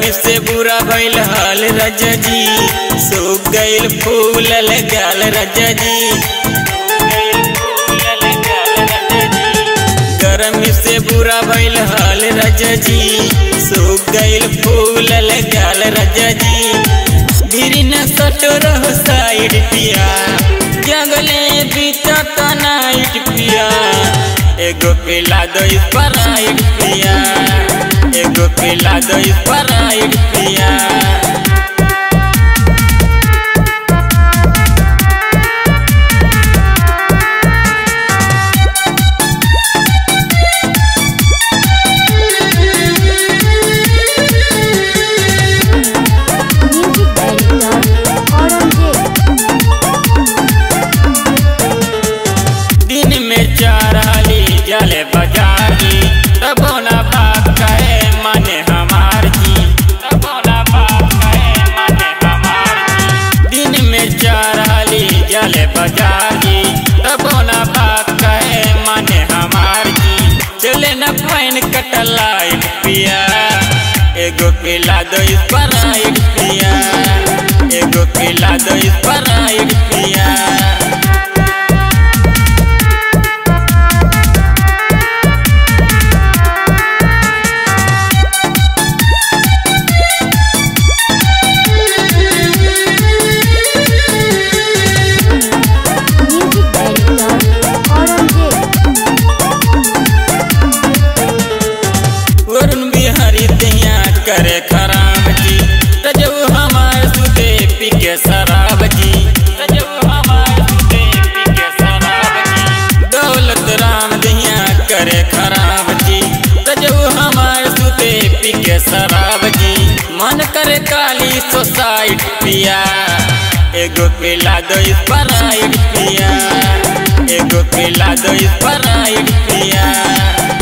गरमी से बुरा भइल हाल राजा जी सूख गइल फूल लगाल राजा जी गरमी से बुरा भइल हाल राजा जी सूख गइल फूल लगाल राजा जी गिरी न सटो रहो साइड पिया जंगले बीतत नाइट पिया एगो पिला दो स्प्राइट पिया एगो पिला दो स्प्राइट पिया म्यूजिक डायरेक्टर औरंगजेब दिन में चाराली जले बजारी तबो ना बात कहे माने हमार जी तबो ना बात कहे माने हमार जी दिन में चाराली जले बजारी तबो ना बात कहे माने हमार जी चले न फाइन कटलाइट पिया एगो पिला दो स्प्राइट पिया एगो पिला दो स्प्राइट पिया म्यूजिक डायरेक्टर औरंगजेब वरुण बिहारी दैया करे खराब जी तजब हमार सुते पी के शराब जी तजब हमार सुते पी के शराब जी दौलत राम दैया करे खराब जी तजब हमार सुते पी के शराब जी मन करे काली सोसाइट पिया एगो पिला दो स्प्राइट पिया एगो पिला दो स्प्राइट पिया